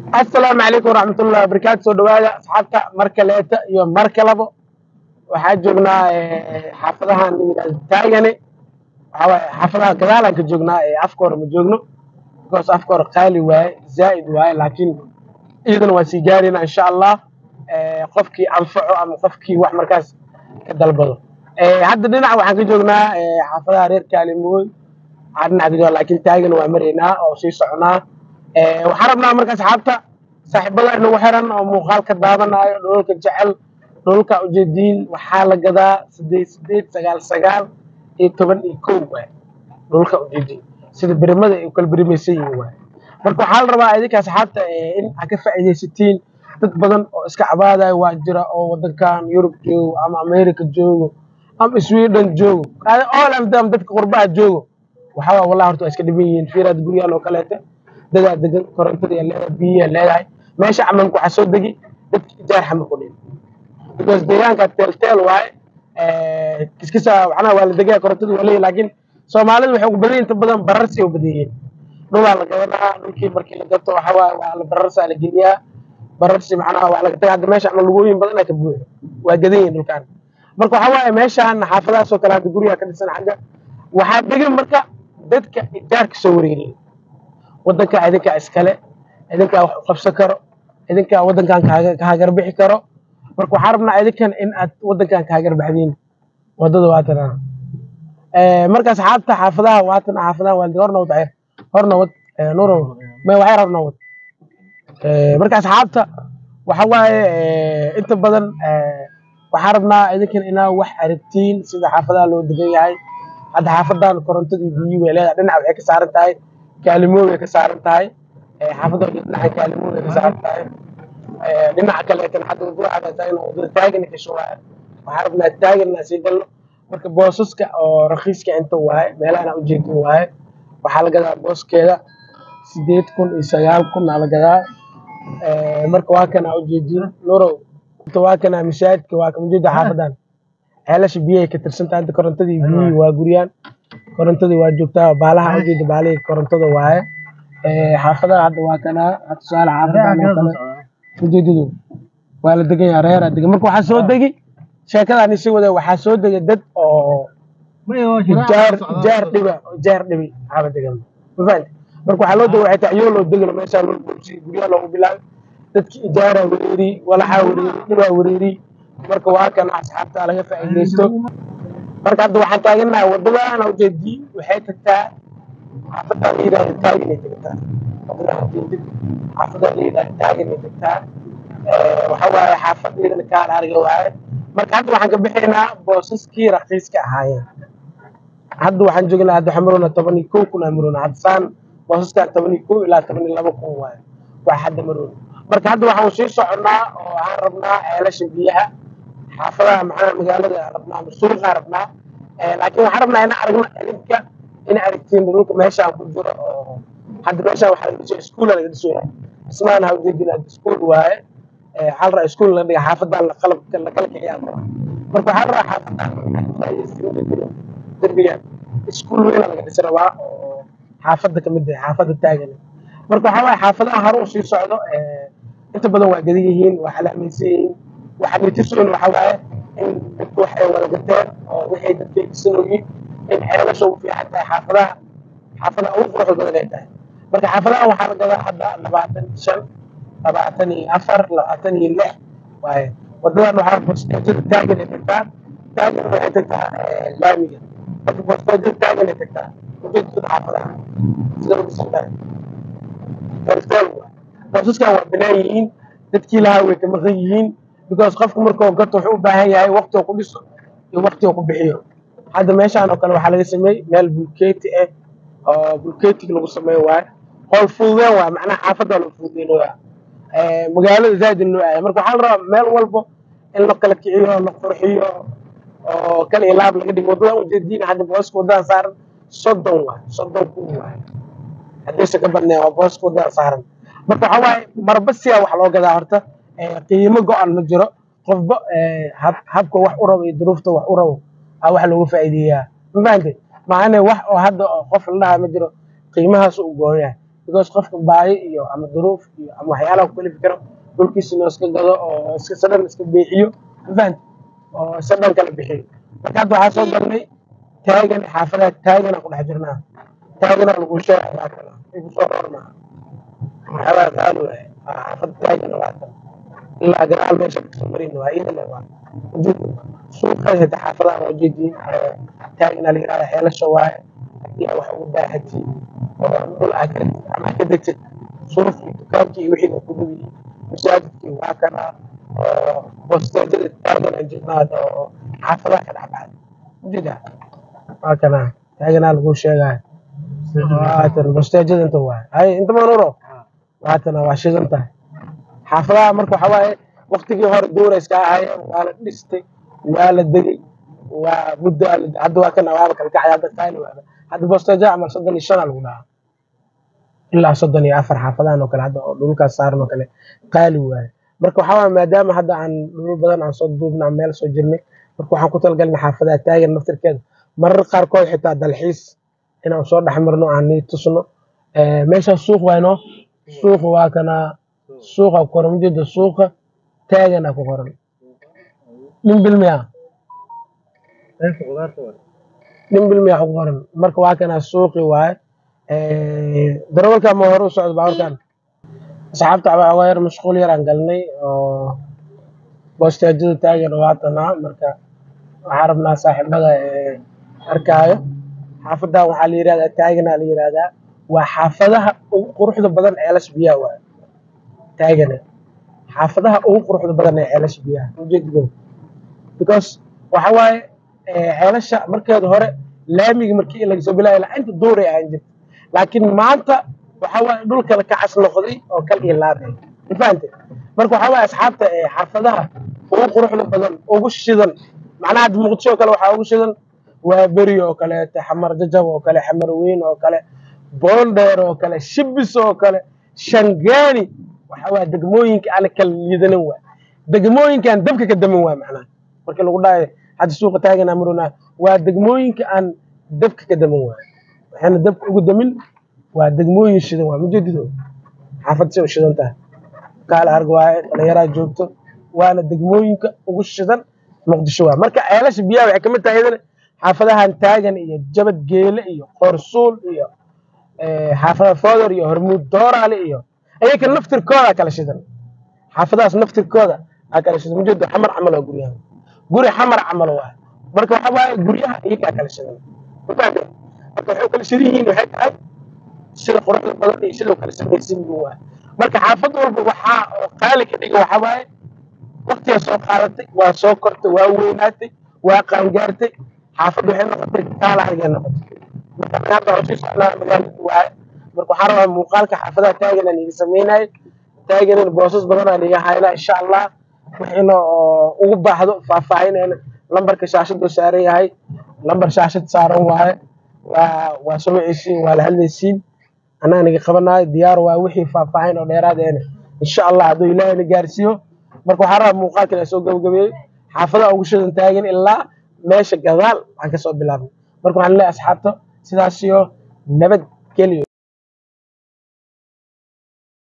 asalaamu calaykum waraxmatullahi wabarakaatu soo dhawaada asxaabta mar kaleeta iyo mar kalabo waxaa joognaa eh, xaafadahan la yidhahdo taagane waxaa waaye xaafadaha gadaalaan ka joognaa ee afka hore ma joogno because afka hore qaali waaye zaa'id waaye laakiin iyadana waa sii gaarayna insha allah eh, qofkii anfaco ama qofkii wax markaas ka dalbado Eh, hadda dhinaca waxaan ka joognaa eh, xaafadaha reer kaalimooy waxaa dhinaca ka joognaa laakiin taagana waa maraynaa oo sii soconaa Eh, waxaan rabnaa marka asxaabta saaxiibada inagu xiran oo muuqaalka daawanayo dhoolka jecel dhoolka ujeediin waxaa la gadaa sideed sideed sagaal sagaal iyo toban iyo kow waay dhoolka ujeediin sida berimada ay u kala berimaysan yihiin waay marka waxaa la rabaa idinka asxaabta eh, in aad ka faa'iidaysatiin dad badan oo iska cabaadaya waa jira oo wadankan yurub joogo ama america joogo ama sweden joogo all of them dadka qurbaha joogo waxaa waay wallahi horta waa iska dhiban yihiin fiiraad guryahan oo kaleete dadaa degan korontada iyo leedahay biyiya leedahay meesha camalku waxaa soo degi dadka ijaar xamar ku dhin because deegaanka teelteel waaye eh, kiskisa macnaha waa la degaya korontadu waa leeyahay laakiin soomaalidu waxay ugu badan yihiin inta badan bararsi u badan yihiin dhulaa la gadanaa dhulkii markii la gato waxaa waaye waa la bararsaa la geliyaa bararsi macnaha waa laga tagaa hadda meesha ama lugooyin badan ka buuxo waa gadan yihiin dhulkaan marka waxaa waaye meeshaan xaafadahaas oo kale hadda guryaha ka dhisan xagga waxaa degan marka dadka ijaarka soo wareegaya wadanka idinkaa iskale idinkaa wax u qabsan karo idinkaa wadankan kaaga kaagar bixi karo marka waxaan rabnaa idinkan in aad wadankan kaagar baxdiin wadada waatana marka asxaabta xaafadaha waatan xaafadaha waa horna wad horna wad eh, nuurow me waxay rabna wad Eh, marka asxaabta waxa waaye eh, inta badan eh, waxaan rabnaa idinkan inaa wax aragtiin sida xaafadaha loo degan yahay hadda xaafadan korontadii biyi way leedahay dhinaca waxay ka saaran tahay kaalimo way ka saaran tahay Eh, xaafadda dhinaca kaalimo way ka saaran tahay Eh, dhinaca kaleetan hadda wadada waxaa tahay inuu wadada taagana gasho waaye waxaan rabnaa taagana sii galno marka boosaska oo rakiiska inta waaye meelahana ujeedin waaye waxaa la gadaa booskeeda sideed kun iyo sagaal kun aa la gadaa Eh, marka waa kana ujeedin nurow inta waa kana masaajidka waa ka ujeeda xaafadan ceelasha biyahay ka tirsantahay inta korontadii biyihii waa guryaan korontadii waa joogtaa baalaha ujeeda baalihii korontada waaye Eh, xaafadaha hadda waa kana hadda tusaale xaafadan oo kale ujeedadu waa la degan yahay reeraa degan marka waxaa soo degi sheekadaan isi wada waxaa soo dega dad oo jaar jaar dhiba jaar dhibi xaaba degan ma fahanti marka waxaa loo dega waxay tahay iyoo loo degano meeshaa loo boobsiyo guryaha loogu bilaabay dadki ijaaraa wareeri walaxaa wareeri dhibaa wareeri marka waa kana asxaabta laga faa'iidaysto marka hadda waxaan taaganahay wadadaan ujeedii waxay tagtaa xaafadaan la yidhahdo taaginay tagtaa wadadaan ujeedid xaafadaan la yidhahdo taaginay tagtaa Eh, waxa waaye xaafadeedana kaan ariga waaye marka hadda waxaan ka bixaynaa boosaskii raqiiska ahaayeen hadda waxaan joognaa hadda waxaan maroona toban iyo kow kun aan maroona hadda saan boosaskaan toban iyo kow ilaa toban iyo laba kun waaye waa hadda maroona marka hadda waxaan sii soconnaa oo aan rabnaa ceelasha biyaha xaafadaha macnaha magaalada aan rabnaa ama suuqaan rabnaa Eh, laakiin waxaan rabnaa inaan aragno idinka ina aragtiin dhulka meeshaan ku jiro oo hadda meeshaan waxaa laga dhiso iskuula laga dhisoya dhismahan ha ujeedin hadda iskuul waaye Eh, waxaa la rabaa iskuul la dhiga xaafadan la qalabka la kala kiciyaa la rabaa marka waxaa la rabaa xaafadan derbigan iskuul weyn laga dhisi rabaa oo xaafadda kamid ah xaafadda taagan marka waxaa waaye xaafadaha hore u sii socdo eh, inta badan waa gadan yihiin waa calaamaysan yihiin waxaa nitisoon waxaa waaye in dadku waxay wada gateen oo waxay dadkay dhisanooyiin in ceelasha ugu fiican tahay xaafadaha xaafadaha ugu quruxda badan ay tahay marka xaafadaha waxaa la gadaa hadda labaatan iyo shan labaatan iyo afar labaatan iyo lix waaye wadadan waxaa boosteejada taagan ay tagtaa taagan waxay tagtaa eh, laamiga marka boosteejada taagan ay tagtaa ujeedada xaafadaha sida lagu soo dhahay teltel waay boosaskan waa banaan yihiin dadkii lahaa way ka maqan yihiin because qofku markuu gato wuxuu u baahan yahay waqti uu ku dhiso iyo waqti uu ku bixiyo hadda meeshaan oo kale waxaa laga sameeyey meel bulkeeti ah oo bulkeetiga lagu sameeyo waaye howl fududeen waay macnaha xaafadda lagu fududeynaya Eh, magaalada zaaid in loo aaya marka waxaa la rabaa meel walbo in la kala kiciyo la qurxiyo oo kala ilaab laga dhigo waddadan ujeediin hadda booska waddadan saaran soddon waay soddon kun waay haddaysa ka badneen waa booska waddadan saaran marka waxaa waaye marba siyaa wax loo gadaa horta Eh, qiimo go-an ma jiro qofba eh, hab- habka wax u rabo iyo duruufta wax u rabo aa wax looga faa'iideeyaa ma fahantay maana wax oo hadda oo qof la dhahaa ma jiro qiimahaas u goon yahay because qofka baahi iyo ama duruuf iyo ama waxyaalaha ku kalifi karo dhulkiisa inuu iska gado oo iska sadhan iska beexiyo mafahant oo sadhan kala bixiyo marka hadda waxaa soo galnay taagan xaafadaha taagana ku dhex jirnaa taagana lagu sheegay waa kala igu soo rormaa waxyaalaha qaali waaye xaafad taagana waa tan ilaa gadaal meesha kasoo marin waa iyadana waa suuqa hada xaafadaha waa ujeediin taagana la yihahda xeelasha waaye yaa wax ugu baahatid oo dhul aad ka ama ka degtid suufkii dukaankii iyo wixii ku dhubi masaajidkii waa kana oo bosteejada taagan aan jirnaada oo xaafadaha ka dhexbaxay ujeeda waa kana taaganaa lagu sheegaya waatan bosteejada inta waay hay inta manuro waatana waa shidan tahay xaafadaha marka waxa waaye waktigii hore duura iska ahayeen waa la dhistay waa la degay waa muddo hadda waa kana waaba kala kacay hadda qaali waaba hadda bosteejo camal soddon iyo shan aa lagu dhahaa ilaa soddon iyo afar xaafadahan oo kale hadda oo dhulkaas saaran oo kale qaali waaye marka waxaa waaye maadaama hadda aan dhulal badan aan soo duubna meel soo jirnay marka waxaan ku talagalnay xaafadaha taagan naftirkeeda marar qaarkood xitaa dalxiis inaan soo dhex marno aan nii tusno meeshaas suuq waayno suuqa waa kana suuqa ku qoran ujeeda suuqa taagana ku qoran dhimbil miya dhimbil miya ku qoran marka waa kana suuqi waaye darawalka ma hore u socdo baaburkan asxaabta waa yar mashquul yaraan galnay oo boosteejada taagan waatanaa marka waxaa rabnaa saaxiibada arkaayo xaafadan waxaa la yihahdaa taagana la yihahdaa waa xaafadaha ugu quruxda badan ceelasha biyaha waaye taagana xaafadaha ugu quruxda badan ee ceelasha biyaha ujeedado because waxa waaye ceelasha markeeda hore laamiga markii lagasoo bilaaya ilaa inta duuray ahaan jirta laakiin maanta waxa waaye dhulka la kacas noqday oo kal iyo laabay ma fahante marka waxa waaye asxaabta xaafadaha ugu quruxda badan ugu shidan macnaha hadda muqdisho oo kale waxaa ugu shidan waa beri oo kaleete xamar jajab oo kale xamar weyn oo kale boondheer oo kale shibis oo kale shangaani waxa waaye degmooyinka aan kala liidanin waa degmooyinkaan dabka ka damin waa macnaha markii lagu dhahayo hadda suuqa taagana maruna waa degmooyinka aan dabka ka damin waa waxayna dabka ugu damin waa degmooyin shidan waa majeedido xaafad si u shidan tahay kaala arg waaye dhalinyaraa joogto waana degmooyinka ugu shidan muqdisho waa marka ceelasha biyaha waxay kamid tahay iyadana xaafadahan taagan iyo jabad geele iyo qorsuul iyo xaafada fodor iyo hormuud dooraale iyo ayaka naftirkooda kala shidan xaafadahaas naftirkooda aa kala shidan majeedo xamar camal waa guryaha guri xamar camal waa marka waxa waaye guryaha iyagaa kala shidan mafahamte marka waxay kala shidan yihiin waxay tahay sida quruxda badan iyo sida kala samaysan yihiin waa marka xaafad walba waxaa oo qaali ka dhiga waxa waaye waqtigaa soo qaadatay waa soo kortay waa weynaatay waa qaangaartay xaafad waxay noqotay kaala argay noqotay marka hadda waxaan sii socnaa magaalada waaye marka waxaan rabaa muuqaalka xaafadaha taagana niga sameynaayo taaganan boosas badanaa niga haynaa insha allah wixiina oo ugu baahdo faahfaahinayna lambarka shaashadu saaran yahay lambar shaashad saaran waaye waa waa sumiciisiin waa la hadlaysiin annaga niga qabanayo diyaar waa wixii faahfaahin oo dheeraadeena insha allah hadduu ilaahayna gaarsiiyo marka waxaan rabaa muuqaalkan aan soo gabagabeeyey xaafadaha ugu shidan taagan ilaa meesha gadaal waxaan kasoo bilaabnay marka waxaan leeyahay asxaabta sidaas iyo nabad geliyo